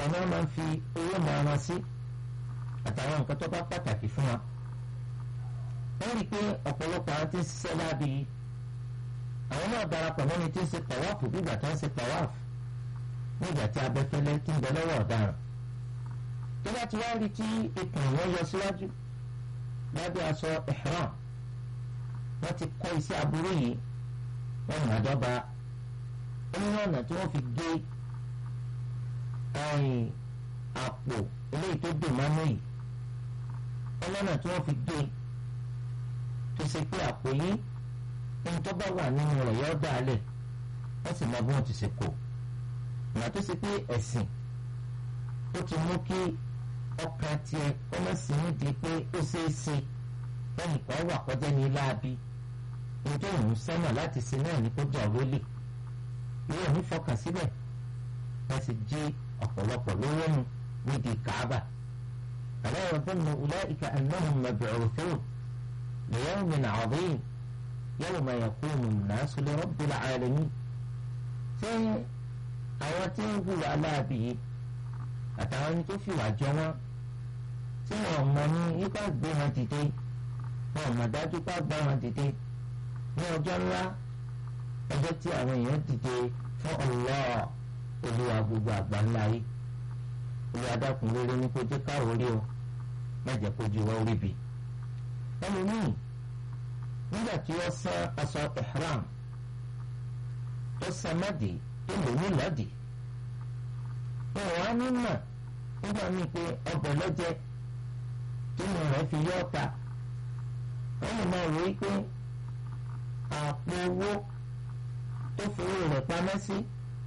ni wọ́n máa ń fi owó máa wọn sí àtàwọn nǹkan tó bá pàtàkì fún wa wọ́n rí i pé ọ̀pọ̀lọpọ̀ àwọn tí ń ṣiṣẹ́ láabi yìí àwọn náà darapọ̀ mọ́ni tí ń ṣe tàwáàfù nígbà tí wọ́n ń ṣe tàwáàfù nígbà tí abẹ́fẹ́lẹ́ tí ń bẹ lọ́wọ́ ọ̀daràn tó bá ti wá rí tí ikùn wọn yọ síwájú lábẹ́ aṣọ ihram wọ́n ti kọ́ iṣẹ́ aburú yìí wọ́n mọ̀ àdọ́gba onírọ̀ ọ̀nà tí wọ́n fi gé àpò eléyìí tó dè mánú yìí ọlọ́nà tí wọ́n fi gé tó ṣe pé àpò yìí ohun tó bá wà nínú rẹ̀ yọ dà á lẹ̀ wọ́n sì mọ bí wọ́n ti ṣe kó ìgbà tó ṣe pé ẹ̀sìn ó ti mú kí ọkàn tiẹ̀ ọmọ sí nídìí pé ó ṣeé ṣe lẹ́yìn kan wà kọjá ní láabi nítorí òun sẹ́nà láti ṣe náà ní kó jà rólè ìwé òun fọkàn síbẹ̀ wọ́n sì jí ọ̀pọ̀lọpọ̀ lówó nu nídìí kàábà ألا يظن أولئك أنهم مبعوثون ليوم عظيم يوم يقوم الناس لرب العالمين ṣé àwọn tí ń hùwà láàbì yìí àtàwọn ẹni tó fìwà jọ wọn tí wọn mọ ní ipa gbé wọn dìde wọn mọ dájú pa gbá wọn dìde ní ọjọ́ ńlá ọjọ́ tí àwọn èèyàn dìde fún Allah olúwa gbogbo àgbà ńlá yìí olúwa dákun rere ní kó jẹ́ káwọ́ rí o má jẹ́ kó ju wọ́n rí bi. ẹlòmíì nígbà tí ó san aṣọ ihram tó san mọ́dì tó lò ní lọ́dì wọn wá nímọ̀ nígbà míì pé ọbẹ̀ lọ́jẹ́ tínú rẹ̀ fi yọ́ ta wọ́n lè máa wò ó pé àpò owó tó fowó rẹ̀ pamẹ́ sí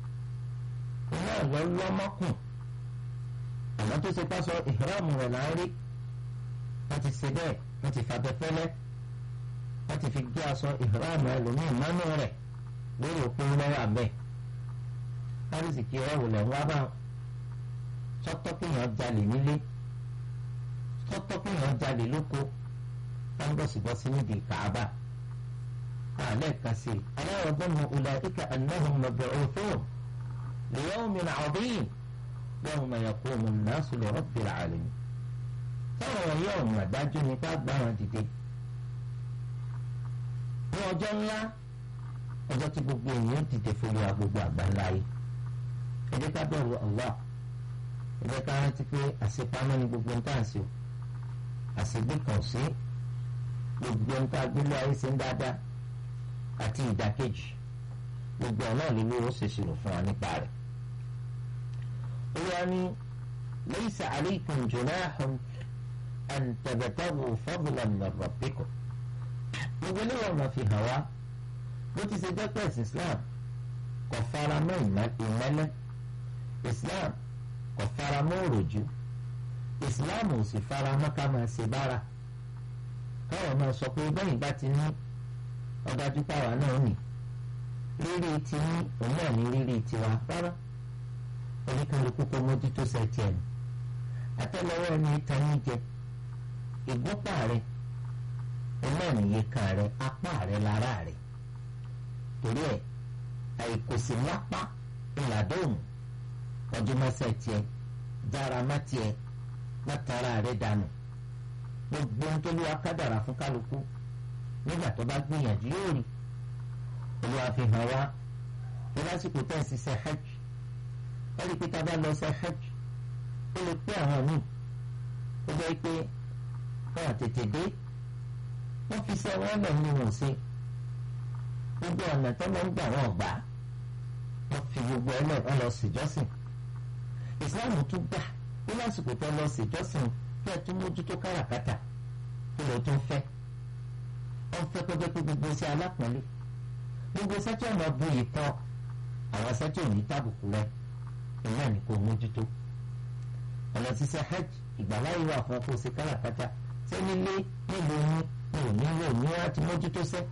iná lọ́ lọ́mọ́kùn àmọ́ tó ṣe pásọ ìhìrámù rẹ̀ là ń rí wọ́n ti ṣe bẹ́ẹ̀ wọ́n ti fàbẹ́ fẹ́lẹ́ wọ́n ti fi gbé aṣọ ìhìrámù ẹlòmíì mánú rẹ̀ lórí òpin lọ́wọ́ àbẹ́ lárísì kí ọ̀rọ̀ lẹ̀ ń wá bá sọ́tọ́ kéèyàn jalè nílé sọ́tọ́ kéèyàn jalè lóko táńbọ̀sibọ́sí nídìí kàába àlẹ́ kan sí aláwọ̀ gbọ́mọ ulaika annahum mab'uthun li yawmin 'azim yawma yaqumu an-nasu li rabbil 'alamin táwọn wọn yóò mọ̀ dájú ní ká gbá wọn dìde ní ọjọ́ ńlá ọjọ́ tí gbogbo èèyàn dìde fún wa gbogbo àgbáńlá yìí ẹ jẹ́ ká bẹ̀rù Allah ẹ jẹ́ ká rántí pé àṣepamọ́ ni gbogbo ń tàn sí o àṣegbé kan sí gbogbo ń tá gbélé ayé ṣe ń dáadáa àti ìdákejì gbogbo ọ̀nà lílo ó ṣèṣirò fún wa nípa rẹ̀. olúwa ní laysa alaykum junahun an tabtaghu fadlan min rabbikum gbogbo ilé wọn máa fi hàn wá bó ti ṣe jẹ́ pé ẹ̀sìn Islam kò fara mọ́ ìmẹ́lẹ́ Islam kò fara mọ́ òròjú Islam ò sì fara mọ́ ká máa ṣe bára káwọn máa sọ pé bẹ́yìn bá ti ní ọdájú pàwá náà nì rírí ti ní òun náà ní rírí tiwa rárá oníkálukú kó mójútó sẹ́ẹ̀tì ẹ̀ àtẹ́lẹwọ́ ẹni ìtàn ní jẹ ìgbọ́pà rẹ̀ òun náà nìyẹn kan rẹ̀ apá rẹ̀ lára rẹ̀ torí ẹ àìkòsí lápá ńládóhùn ọdún mọ́sẹ̀ tiẹ̀ jára má tiẹ̀ látara rẹ̀ dànù gbogbo ohun tó lówó kádàrà fún kálukú nígbà tó bá gbìyànjú yóò rí olúwa fi hàn wá ní lásìkò tẹ̀ sí ṣe hajj wọ́n rí i pé tá a bá lọ ṣe hajj ó lè pé àwọn míì ó jẹ́ pé wọ́n àtètè dé wọ́n fi ṣe wọ́n lẹ̀ nínú wọn sí gbogbo ọ̀nà tó lọ ń gbà wọ́n gbà wọ́n fi gbogbo ẹ̀ lọ́ọ́ lọ ṣèjọ́sìn ìsìláàmù tún gbà ní lásìkò tó lọ ṣèjọ́sìn kí ẹ tún mójútó káràkátà kí ló tún fẹ́ wọ́n fẹ́ pé pé gbogbo ṣe alápọ̀nlé gbogbo sẹ́tí ọ̀nà bu ìtọ́ àwọn sẹ́tí òní tàbùkù rẹ ìyá ni kò mójútó ọ̀nà ṣiṣẹ́ hajj ìgbàláyé wà fún ọkọ̀ ṣe káràkátà sẹ́ni lé nílùú yín ní òní ní òní láti mójútó sẹ́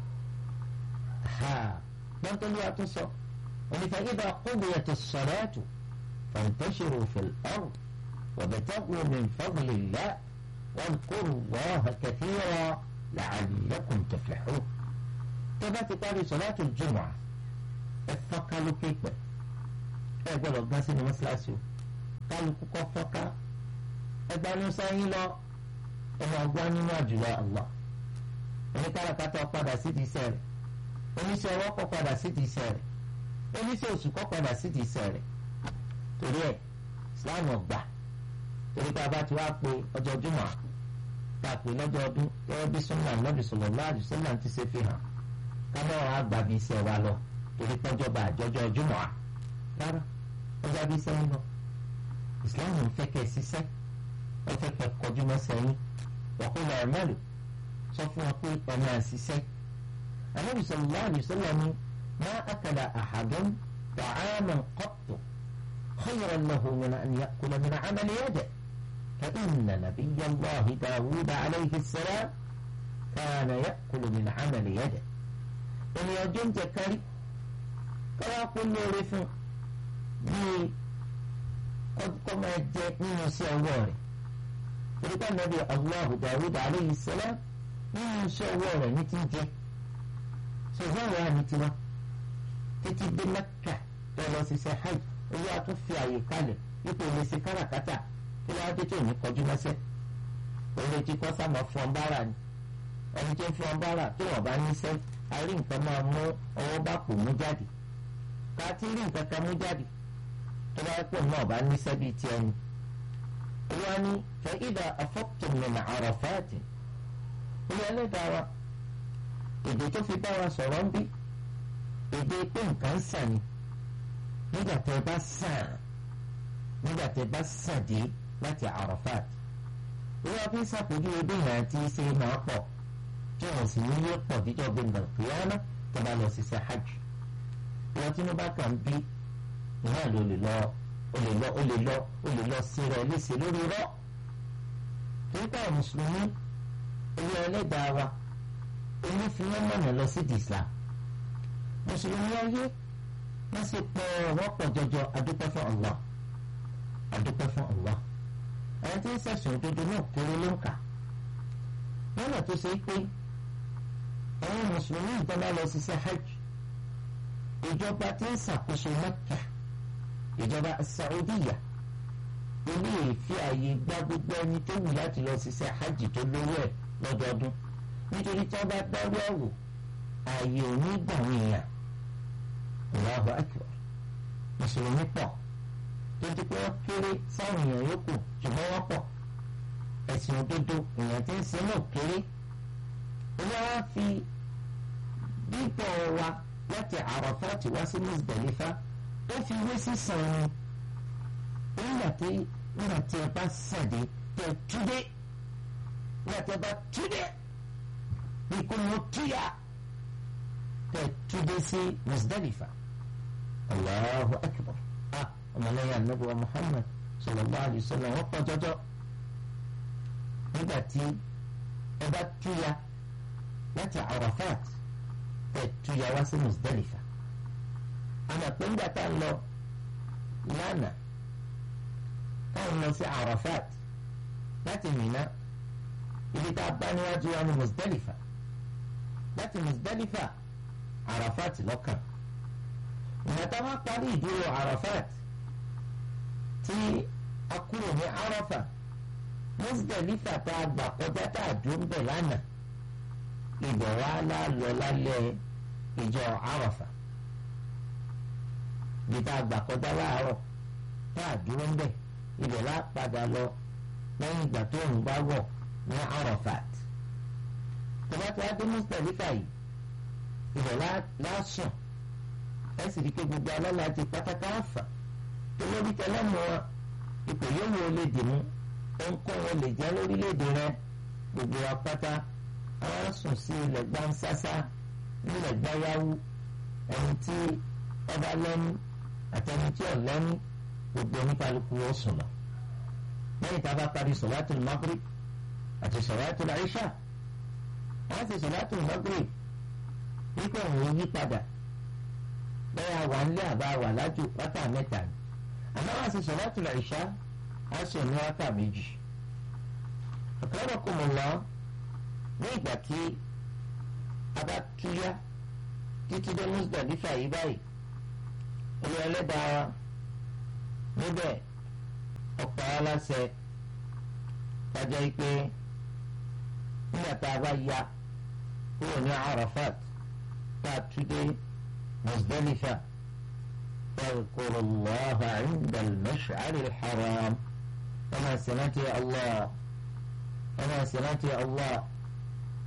gbọ́ntọ́lú àtúnṣọ onífàgídà qudiyati as-salatu fantashiru fil ard wabtaghu min fadlillah wadhkuru Allaha kathiran la'allakum tuflihun. tọ́ba ti parí salatu al-jumu'ah ẹ fọ́nká lókè pẹ̀ ẹ gbọ́dọ̀ gbá sínú mọ́ṣáláṣí o kálukú kọ́ fọ́ká ẹgbàánu sẹ́yìn lọ ọmọ ọgbọ́n nínú àjùlọ Allah oníkàràkátà padà sídìí iṣẹ́ rẹ̀ oníṣẹ́ ọwọ́ kọ́ padà sídìí iṣẹ́ rẹ̀ oníṣẹ́ oṣù kọ́ padà sídìí iṣẹ́ rẹ̀ torí ẹ̀ Islam ọgbà torí pé a bá ti wá pé ọjọ́ jùmọ̀ tá a pè lọ́jọ́ ọdún gẹ́gẹ́ bí sunna Nabi sallallahu alaihi wasallam ti ṣe fi hàn kámọ́ wa gbà bí iṣẹ́ wa lọ torí pọ́jọ́ bá àjọjọ́ jùmọ̀ rárá ọjà bí iṣẹ́ ń lọ Islam ń fẹ́ kẹ́ ẹ ṣiṣẹ́ wọ́n fẹ́ kẹ́ ẹ kọjú mọ́ sẹ́yìn wọ́kùnrin ẹ̀mẹ́lò sọ fún wa pé ọ̀nà àṣìṣẹ́ Ànábì sallallahu alaihi wasallam ni ma akala ahadun ta'aman qattu khayran lahu min an ya'kula min 'amali yadihi فإن نبي الله داود عليه السلام كان يأكل من عمل يده إن يجن جكري كما كل رفن بي قد كما جاء من سيواري torípa nàbí allah dawud aleyhi salam nínú iṣẹ́ ọwọ́ rẹ̀ ní ti ń jẹ́ ṣùgbọ́n ìwà ní tiwa títí dé mẹ́kà tó lọ ṣiṣẹ́ hajj owó àtún fi àyè kalẹ̀ ipò lè ṣe káràkátà kí ló wá dé tó ní kọjú mọ́sẹ́ òun ti kọ́ sábà fún ọ̀nbára ni ẹni tó ń fún ọ̀nbára tó wọ́n bá níṣẹ́ àrí nǹkan máa mú ọwọ́ bá kò mú jáde ká tí rí nǹkan kan mú jáde tó bá pọ̀ náà bá níṣẹ́ bíi tiẹ̀ ni. يعني فإذا أفضتم من عرفات ويا دعوة èdè tó fi bá wa sọ̀rọ̀ ń bí èdè pé nǹkan sàn ni nígbà tẹ bá sàn nígbà tẹ bá sàn dé láti Arafat wọ́n fi ń ṣàpèjú ebí ìhàn àti ṣe máa pọ̀ tí wọ́n sì ní yóò pọ̀ díjọ́ gbẹ̀ngàn kìíyàmá tó bá lọ ṣiṣẹ́ hajj wọ́n tí wọ́n bá kàn bí ìhàn ló lè lọ o lè lọ o lè lọ o lè lọ sí rẹ léṣe lórí rọ nípa mùsùlùmí ilé ẹlẹ́dàá wa èmi fi wọ́n mọ̀nà lọ sí Islam mùsùlùmí ayé wọ́n sì pọ̀ wọ́n pọ̀ jọjọ adúpẹ́ fún Allah adúpẹ́ fún Allah àwọn tí ń sẹ̀sùn òdodo náà kéré ló ń kà lọ́nà tó ṣe pé àwọn mùsùlùmí ìjọba lọ ṣiṣẹ́ hajj ìjọba tí ń ṣàkóso Mẹ́kà ìjọba Saudiya ilé ìfi àyè gba gbogbo ẹni tó wù láti lọ ṣiṣẹ́ hajj tó lówó ẹ̀ lọ́dọọdún nítorí tí wọ́n bá dárú ẹ̀wò ààyè ò ní gbà wọ́n èèyàn Allahu akbar mùsùlùmí pọ̀ tó ti pé wọ́n kéré sáwọn èèyàn yòókù ṣùgbọ́n wọ́n pọ̀ ẹ̀sìn òdodo èèyàn tí ń sin náà kéré olúwa fi bíbọ̀ wa láti Arafat wá sí Muzdalifa ó fi wé sísan ni nígbà tí nígbà tí ẹ bá sàdé tẹ túdé nígbà tí ẹ bá túdé bí kò mọ túyà tẹ túdé sí Muzdalifa Allahu akbar ah ọmọlẹ́yìn anabi wa Muhammad sallallahu alayhi wa sallam wọ́n pọ̀ jọjọ nígbà tí ẹ bá túyà láti Arafat tẹ túyà wá sí Muzdalifa àmọ́ pé ńgbà tá a lọ lánàá táwọn lọ sí Arafat láti Mina ibi tá a bá níwájú wa ní Muzdalifa láti Muzdalifa Arafat lọ́kàn ìgbà tá a wá parí ìdúró Arafat tí a kúrò ní Arafa Muzdalifa tá a gbà kọjá tá a dúró ń bẹ̀ lánàá ibẹ̀ wá lálọ́ lálẹ́ ìjọ Arafa bí tá a gbà kọjá láàárọ̀ tá a dúró ń bẹ̀ ibẹ̀ lá padà lọ lẹ́yìn ìgbà tó ń bá wọ̀ ní Arafat tọ́ba tí wàá dé Muzdalifa yìí ibẹ̀ lásùn ẹ sì rí i pé gbogbo alọ́la ti pátákà àfà tó lórí tẹlẹ́mù wọn ipò yóò wọ lè dì mú ohunkóhun wọn lè jẹ́ lórílẹ̀‐èdè rẹ gbogbo wa pátá àwọn sùn sí ilẹ̀ gbansásá nílẹ̀ gbáyàwó ẹni tí ọba lẹ́nu àtẹni tí ò lẹ́nu gbogbo oníkálukú ó sùn lọ. lẹ́yìn tá a bá parí sọ̀láàtù Maghrib àti sọ̀láàtù Ìṣà wọ́n ti sọ̀láàtù Maghrib nípa òun yí padà lẹ́yìn àwa ńlẹ́ àbá wà lájú wákà mẹ́ta ni àmọ́ wọ́n ti sọ̀láàtù Ìṣà á sọ ní wákà méjì. akramakumullah ní ìgbà tí a bá túyá títí dé Muzdalifa yìí báyìí olú ẹlẹ́dàá wa níbẹ̀ ọ̀pọ̀ aláṣẹ kájọ pé nígbà tá a bá ya kúrò ní Arafat tá a tún dé Muzdalifa fadhkuru Allaha 'inda al-mash'ar al-haram ẹ máa ṣe rántí Allah ẹ máa ṣe rántí Allah.